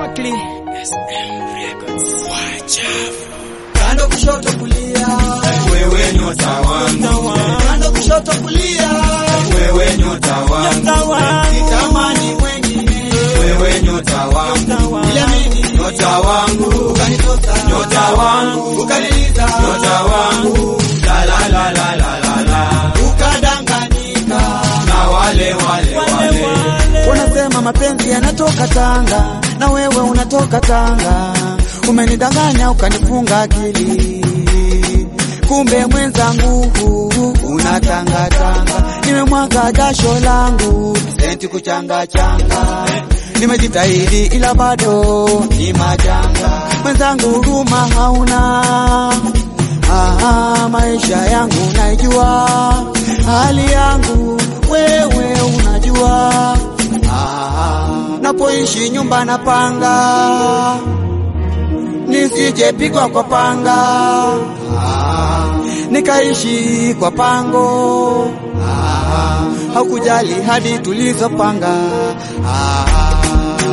Exactly. SM Records. Wachafu. Kando kushoto kulia, wewe nyota wangu, kando kushoto kulia, wewe nyota wangu, sitamani wengine, wewe nyota wangu, ila mimi nyota wangu, ukanitosa, nyota wangu, ukaniliza, nyota wangu, la la la la la la la, ukadanganyika. na wale wale wale, Unasema mapenzi yanatoka Tanga na wewe unatoka Tanga, umenidanganya ukanifunga akili, kumbe mwenzangu unatangatanga. Nimemwaga jasho langu senti kuchanga changa, nimejitahidi ila bado ni majanga. Mwenzangu huruma hauna Aha, maisha yangu naijua, hali yangu wewe unajua. Aha, napoishi nyumba napanga, nisijepigwa kwa panga. Aha, nikaishi kwa pango. Aha, haukujali hadi tulizopanga. Aha,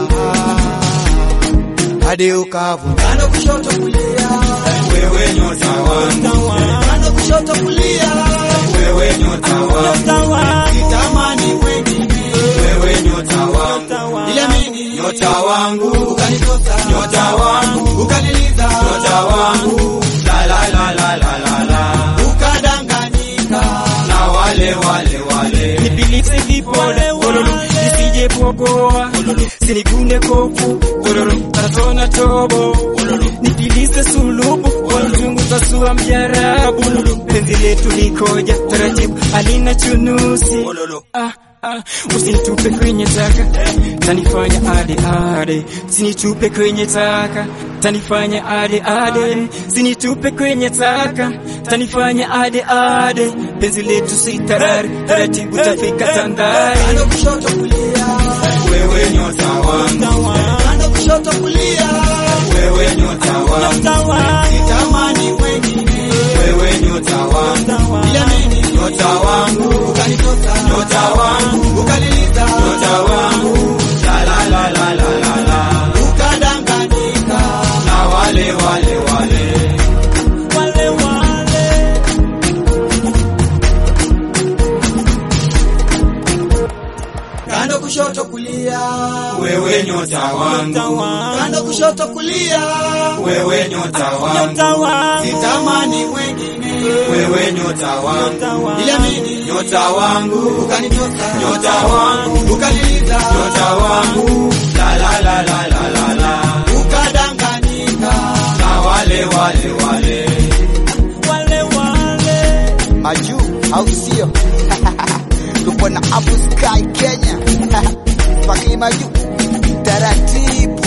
hadi ukavu kando kushoto kulia wewe nyota wangu, kando kushoto kulia, wewe nyota wangu, sitamani wengine, wewe nyota wangu, ila mimi nyota wangu, ukanitosa, nyota wangu, ukaniliza, nyota wangu, la la la la la la la, ukadanganyika. na wale wale wale, Nipilise vipole wololo, nisije pogoa sinigune kofu wololo, natona tobo wololo, nipilise sulubu wolozunguza sua mjarabu wololo, penzi letu likoja taratibu, alina chunusi wololo, ah Ah, usinitupe kwenye taka tanifanya ade ade, sinitupe kwenye taka tanifanya ade ade, sinitupe kwenye taka tanifanya ade ade, penzi letu si tarari, taratibu tafika Tandale. Kando kushoto kulia, wewe nyota wangu, kando kushoto kulia, wewe nyota wangu, sitamani wengine, wewe nyota wangu, ila mimi nyota wangu, ukanitosa, nyota wangu, ukaniliza, nyota wangu, la la la la la la la, ukadanganyika. na wale wale wale, Wale wale Kando kushoto kulia, wewe nyota wangu, kando kushoto kulia, wewe nyota wangu, sitamani wengine, wewe nyota wangu, ila mimi nyota wangu, ukanitosa, nyota wangu, ukaniliza, nyota wangu, la la la la la la la, ukadanganyika. na wale wale wale, wale wale Maju au sio? Tupo na Abu Sky Kenya, Fakii Maju taratibu